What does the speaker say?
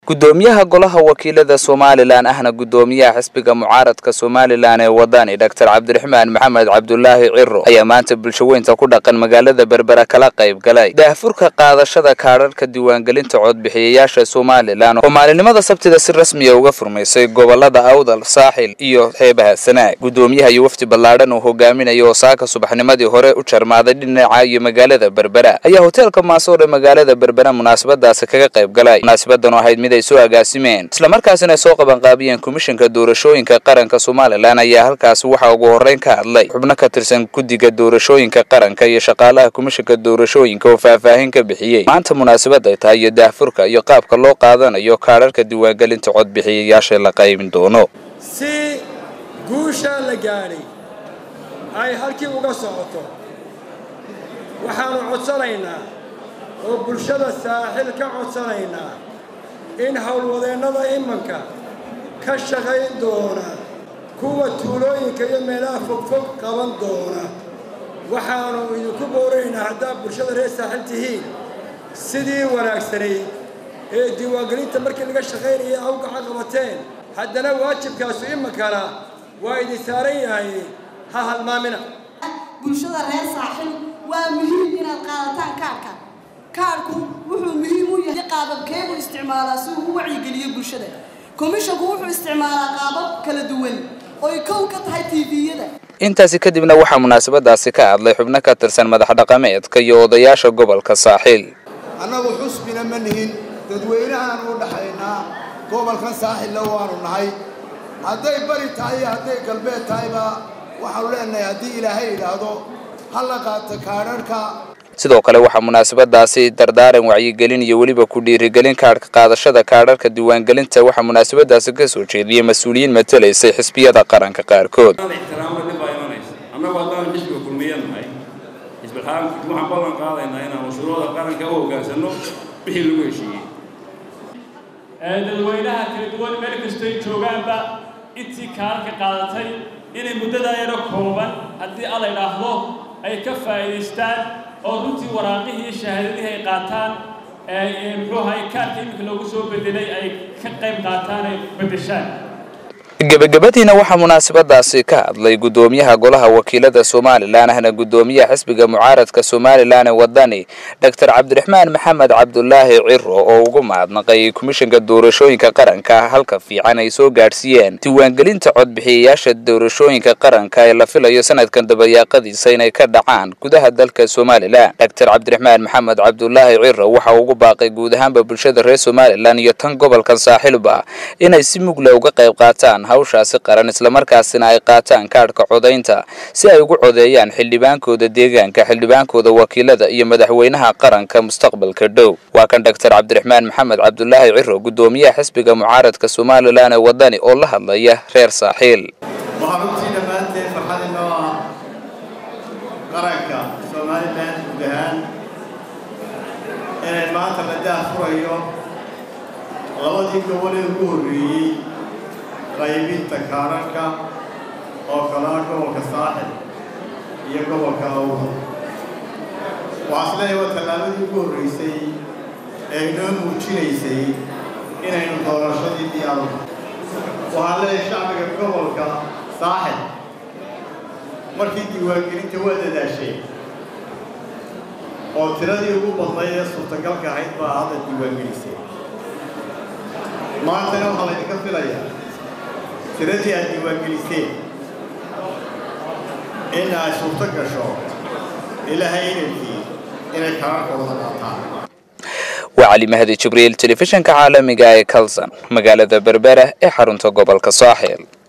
gudoomiyaha golaha wakiilada somalilan ahna gudoomiyaha xisbiga mucaaradka somalilan ee wadani doctor cabdiraxmaan maxamed cabdulaahi ciro ayaa maanta bulshaweynta ku dhaqan magaalada berbera kala qayb galay daahfurka qaadashada kaadharhka diiwaangelinta codbixiyayaasha somalilan oo maalinimada sabtida si rasmiya uga furmaysay gobolada awdal saaxil iyo xeebaha sanaag gudoomiyaha iyo wafdi ballaadhan uu hogaaminayo oo saaka subaxnimadii hore u jarmaaday dhinaca iyo magaalada berbera ayaa hoteelka maasoor ee magaalada berbera munaasabadaasi kaga qayb galay munaasabadan oo ahayd mid ay soo agaasimeen islamarkaasina ay soo qabanqaabiyeen komishanka doorashooyinka qaranka somalilan ayaa halkaasi waxaa ugu horreyn ka hadlay xubno ka tirsan guddiga doorashooyinka qaranka iyo shaqaalaha komishanka doorashooyinka oo faahfaahin ka bixiyey maanta munaasabad ay tahay iyo daahfurka iyo qaabka loo qaadanayo kaadharhka diiwaangelinta codbixiyayaasha la qaybin doono si guushaa la gaadhay ay halkii uga socoto waxaannu codsanaynaa oo bulshada saaxil ka codsanaynaa in howlwadeennada imanka ka shaqayn doona kuwa tuulooyinka iyo meelaha fogfog qaban doona waxaannu idinku booraynaa haddaad bulshada reer saaxil tihiin sidii wanaagsanayd ee diiwaangelinta markii laga shaqaynaya awgaca qabateen haddana waajibkaasu imankana waa idin saaran yahay ha halmaamina bulshada reer saaxil waa muhiim inaad qaadataan kaarka kaarku wuxuu muhiim u yahay qaababkeebuu isticmaalaa si uu u wacyigeliyo bulshada komishanku wuxuu isticmaalaa qaabab kala duwan oy kow ka tahay tviyada intaasi kadibna waxaa munaasabadaasi ka hadlay xubno ka tirsan madax dhaqameedka iyo odayaasha gobolka saaxiil annagu xusbina ma nihin dadweynahaanu u dhaxaynaa gobolkan saaxilla waanu nahay hadday bari tahay iyo hadday galbeed tahayba waxaanu leenahay haddii ilaahay idhaahdo ha la qaato kaadharhka sidoo kale waxaa munaasabadaasi dardaaran wacyigelin iyo weliba ku dhiirigelin kaadhka qaadashada kaadharhka diiwaangelinta waxaa munaasabadaasi ka soo jeediyey mas-uuliyiin matalaysay xisbiyada qaranka qaarkood annagu haddaan xisbiga kulmiya nahay xisbiaanku waxaan ballan qaadaynaa inaanu shuruucda qaranka u hoggaansanno wixii lagu heshiiyey dadweynaha kala duwan meel kastoy joogaanba intii kaarka qaadatay inay muddadaa yaro kooban haddii alla idhaahdo ay ka faa'iidaystaan oo runtii waraaqihii iyo shahaadadihii ay qaataan muxuu ahay kaarka iminka loogu soo bedelay ay ka qayb qaataan ay beddeshaan gebagabadiina waxaa munaasabadaasi ka hadlay gudoomiyaha golaha wakiilada somalilan ahna gudoomiyaha xisbiga mucaaradka somalilan ee wadani doctor cabdiraxmaan maxamed cabdulaahi ciro oo ugu mahadnaqay komishanka doorashooyinka qaranka halka fiican ay soo gaadhsiiyeen diiwaangelinta codbixiyayaasha doorashooyinka qaranka ee la filayo sanadkan dabayaaqadiisa inay ka dhacaan gudaha dalka somalilan doctor cabdiraxmaan maxamed cabdulaahi ciro waxa ugu baaqay guud ahaanba bulshada reer somalilan iyo tan gobolkan saaxiilba inay si mugla uga qayb qaataan hawshaasi qaran islamarkaasina ay qaataan kaadhka codaynta si ay ugu codeeyaan xildhibaankooda deegaanka xildhibaankooda wakiilada iyo madaxweynaha qaranka mustaqbalka dhow waa kan doctor cabdiraxmaan maxamed cabdulaahi ciro gudoomiyaha xisbiga mucaaradka somalilan ee wadani oo la hadlaya reer saaxiil waxaa runtii dhammaanteen farxad inoo ah qaranka somalilan guud ahaan inay maanta la daahfurayo labadii gobol ee ugu horreeyey qaybinta kaararka oo kalaa gobolka saaxil iyo gobolka awda waxaa isleeyahay waa tallaabadii ugu horraysay ee inoo muujinaysay inaynu doorashadii diyaarno waxaa leeyahay shacbiga gobolka saaxil markii diiwaangelinta waa dadaashay oo tiradii ugu badnayd ee suurtagalka ahayd baa hadda diiwaangelisay maantana waxaa laydinka filayaa tiradii aad diiwaangeliseen in ay suurto gasho ilaahay inankii inay kaararkooda qaataan waa cali mahdi jibriil telefishinka caalamiga ee kalson magaalada berbera ee xarunta gobolka saaxiil